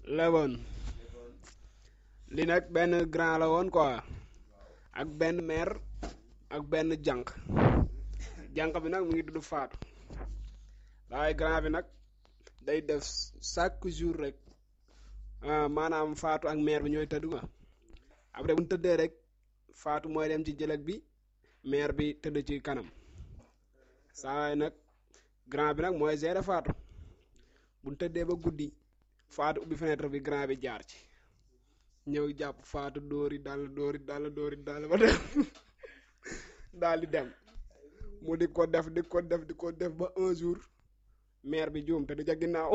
lewoon li nag benn grand la woon quoi ak benn mère ak benn jànq jànq bi nag mu ngi tudd Faatu waaye grand bi nag day def chaque jour rek maanaam Faatu ak mère bi ñooy tëdd nga après bu ñu tëddee rek Faatu mooy dem ci jëlëg bi mère bi tëdd ci kanam saa waay nag grand bi nag mooy gérer Faatu bu ñu tëddee ba guddi Faatu ubbi fenêtre bi grand bi jaar ci ñëw jàpp Faatu dóori dal dóori dal dóori dal ba dem daal di dem mu di ko def di ko def di ko def ba un jour mère bi juum te du ca ginnaaw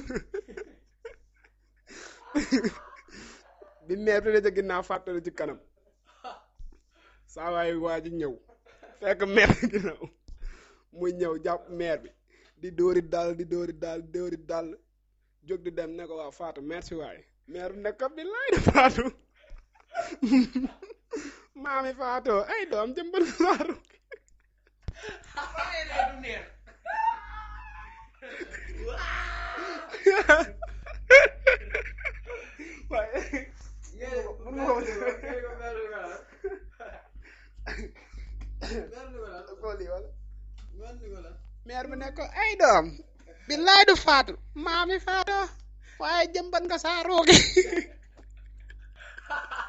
bi mère bi da ca ginnaaw fàttali ci kanam saa waay waa ji ñëw fekk mère bi ginnaaw muy ñëw jàpp mère bi di dóori dal di dóori dal di dóori dal jóg di dem ne ko waaw Faatu merci waay mère bi nekk bi laay de Faatu maami Faatu ay doom jëmbal Faatu waaye mère bi ne ko ay doom billaay du faatu maami faatu waaye jëmbat nga saa roogi